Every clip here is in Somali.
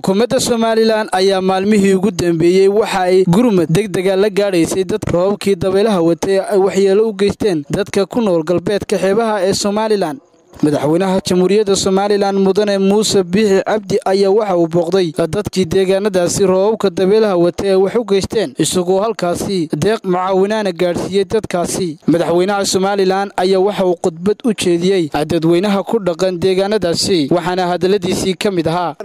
xukuumadda somalilan ayaa maalmihii ugu dambeeyey waxa ay gurmad degdega la gaadhaysay dadka roobabkii dabaylaha watay ay waxyeelo u geysteen dadka ku nool galbeedka xeebaha ee somalilan madaxweynaha jamhuuriyadda somalilan mudane muuse biixi cabdi ayaa waxa uu booqday dadkii deegaanadaasi roobabka dabeelaha watay ay wax u geysteen isagoo halkaasi deeq mucaawinaana gaadhsiiyey dadkaasi madaxweynaha somalilan ayaa waxa uu khudbad u jeediyey dadweynaha ku dhaqan deegaanadaasi waxaana hadalladiisii ka mid ahaa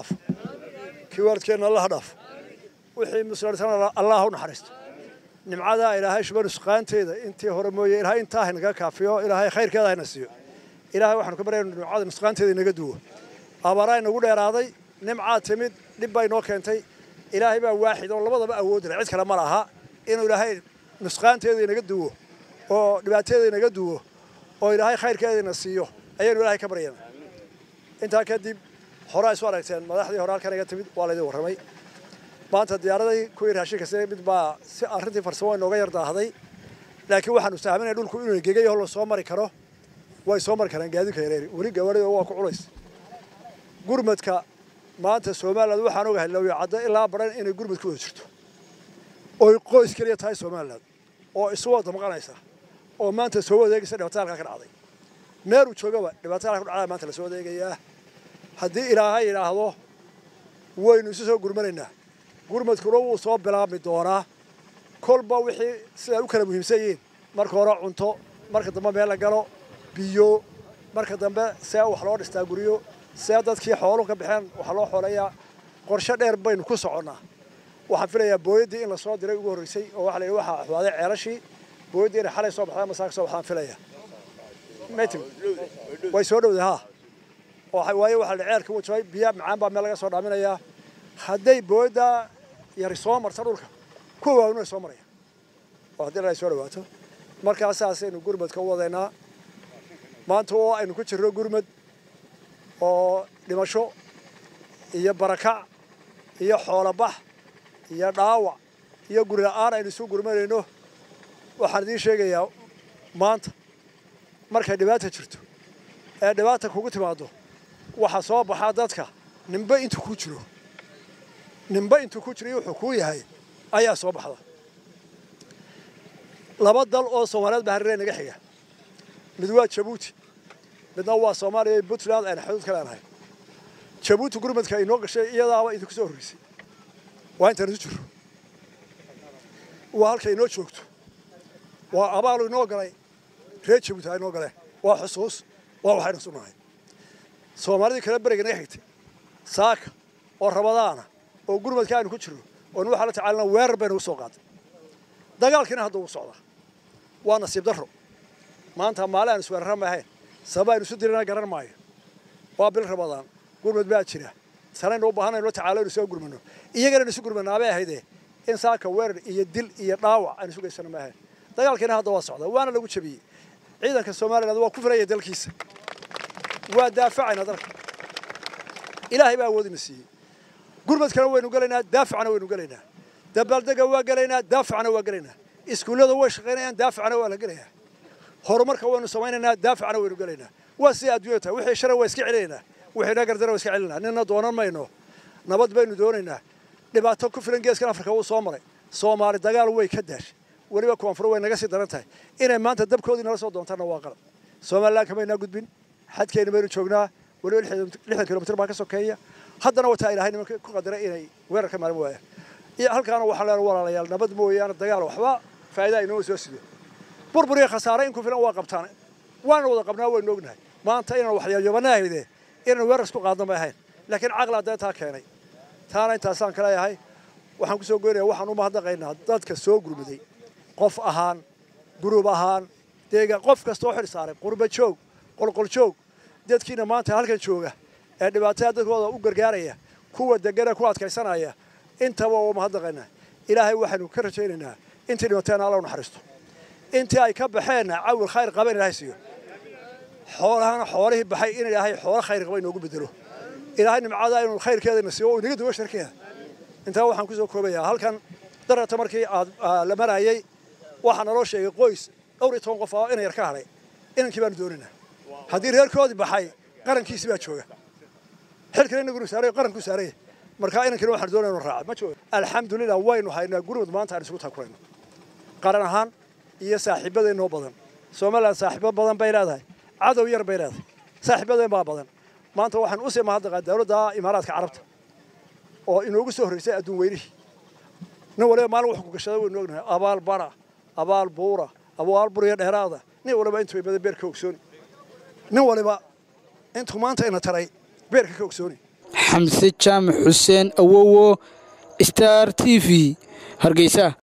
kiwaardkeenna allaha dhaaf wixii muslartana allah u naxariisto nimcadaa ilaahay shuba nusqaanteeda intii hore mooye ilaahay intaa haynaga kaafiyo ilaahay khayrkeeda hayna siiyo ilaahay waxaanu ka baryayna nimcada nusqaanteeda inaga duwo abaaraa inagu dheeraaday nimcaa timid dhib baa inoo keentay ilaahay baa waaxid oo labadaba awoodi leh cid kale ma laha inuu ilaahay nusqaanteeda inaga duwo oo dhibaateeda inaga duwo oo ilaahay khayrkeeda ina siiyo ayaynu ilaahay ka baryayna intaa kadib horaa isu aragteen madaxdii hore halkan iga timid waa laydin warramay maanta diyaaradii kuwii raashinka si mid baa si arrintii farsamo inooga yar daahday laakiin waxaanu sahminaya dhulku inuu gegayo la soo mari karo way soo mari karaan gaadiidka yareeri weli gawaarida waa ku culays gurmadka maanta somaliland waxaan ogahay lawyacaddo ilaa baran inay gurmad ku wada jirto oy qoys keliya tahay somaliland oo isu wada maqanaysa oo maanta soo wadeegaysa dhibaatada halkaa ka dhacday meeluu joogaba dhibaatada halka ku dhacdaa maanta lasoo wadeegayaa haddii ilaahay yidhaahdo waynu isu soo gurmanaynaa gurmadkuna wuu soo bilaabmi doonaa kolba wixii siday u kala muhiimsan yihiin marka hore cunto marka dambe meel la galo biyo marka dambe see wax loo dhistaa guryo see dadkii xooluhu ka baxeen waxa loo xooleeyaa qorshe dheer baynu ku soconnaa waxaan filayaa booyaddii in lasoo diray ugu horreysay oo waxa la yidhi waxaa axwaaday ceelashii booyaddii inay xalay soo baxdaa masaaka soo baxdaan filaya maytim way soo dhowday haa waayo waxaa la ceelka wajabay biyaa macaan baa meel laga soo dhaaminayaa hadday booyaddaa yari soo marta dhulka kuwa waawin way soo maraya oo haddii ay soo dhawaato markaa saasaynu gurmadka u wadaynaa maanta oo aynu ku jirno gurmad oo dhimasho iyo barakac iyo xoolabax iyo dhaawac iyo guri la'aan aynu isu gurmanayno waxaan idiin sheegayaa maanta markay dhibaata jirto ee dhibaata kugu timaado waxaa soo baxaa dadka nimbe intuu ku jiro nimbe intuu ku jiro iyo wuxuu kuu yahay ayaa soo baxda laba dal oo soomaaliyeed baa hareeree naga xiga mid waa jabuuti midna waa soomaaliya iyo puntland ayna xuduud ka leenahay jabuuti gurmadka inoo gashay iyadaaba idinku soo horreysay waa intaan isu jirro waa halkay inoo joogto waa abaalu inoo galay reer jabuuti ha inoo galeen waa xusuus waa waxaynu sunahay soomaalidii kale beriga naga xigtay saaka oo rabadaana oo gurmadka aynu ku jirno oonu waxaa la tacaalina weerar baynu u soo qaaday dagaalkiina hadda uu socdaa waa nasiib darro maanta maali aan isweerara ma ahayn sababa aynu isu dirana garan maayo waa bil rabadaan gurmad baa jira sanaynu u baahanay la tacaalo inu soo gurmano iyagana inu isu gurmanaabay ahaydee in saaka weerar iyo dil iyo dhaawac aynu isu geysano ma ahayn dagaalkiina hadda waa socdaa waana lagu jabiyey ciidanka somaliland waa ku filaya dalkiisa waa daafacayna dalka ilaahay baa awoodina siiyey gurmadkana waynu gelaynaa daafacna waynu gelaynaa dabaaldega waa gelaynaa daafacna waa gelaynaa iskuullada way shaqaynayaan daafacna waa la gelayaa horumarka waynu samaynaynaa daafacna waynu gelaynaa waa siday adduunya tahay wixii shara waa iska celinaynaa wixii nagardara waa iska celinaa ninna doonan mayno nabad baynu doonaynaa dhibaato ku filan geeskan afrika wuu soo maray soomaali dagaal way ka daashay weliba koonfur way naga sii daran tahay inay maanta dabkoodii nala soo doontaanna waa qalab somaliland kamaynaa gudbin xadkeena baynu joognaa weliba lixdan kilomitr baa ka sokeeya haddana wataa ilaahay nimanka ku qadaray inay weerar ka maalin waayaan iyo halkaana waxaan leenahay walaalayaal nabad mooyaane dagaal waxba faa'iida inoo soo sido burbur iyo khasaare in ku filan waa qabtaan waana wada qabnaa waynu ognahay maanta inaan waxyaayobana ahayde inaan weerar isku qaadna ma ahayn laakiin caqlaa dee taa keenay taana intaasaan ka leeyahay waxaan kusoo goynaya waxaan u mahadnaqaynaa dadka soo gurmaday qof ahaan gurub ahaan deegaan qof kasta oo xil saaray qurba joog qolqol joog dadkiina maanta halkan jooga ee dhibaatada dadkooda u gargaaraya kuwa degana ku adkaysanaya intaba waa mahadnaqaynaa ilaahay waxaynu ka rajaynaynaa intii dhimateena alla u naxariisto intii ay ka baxeenna cawil khayr qaba in ilaahay siiyo xoolahana xoolihii baxay in ilaahay xoolo khayr qaba inoogu bedelo ilaahay nimcada inuu khayrkeedana siiyo oo inaga duwo sharkeeda intaa waxaan kusoo koobayaa halkan darata markii aad la marayay waxaa naloo sheegay qoys dhowr iyo toban qof oo ina yar ka hadhay inankii baanu doonaynaa haddii reerkoodii baxay qarankiisi baa jooga xilkana inagunu saaray qaranku saaray markaa inankina waxaan doonaya inu raaca ma jooga alxamdulilah waynu haynaa gurmud maanta aan isugu takurayno qaran ahaan iyo saaxiibadeennoo badan somalilan saaxiibo badan bay leedahay cadow yar bay leedahay saaxiibadeen baa badan maanta waxaan usii mahadnaqaa dawladda imaaraadka carabta oo inoogu soo horreysay adduun weynihii nin waliba maalin wax ku gashada waynu ognahay abaal bara abaal buura abaal buriya dheeraada nin waliba intuu imada beerka ogsooni nin waliba intuu maanta ina taray beerka ka ogsooni xamse jaamac xuseen awowo star t v hargeysa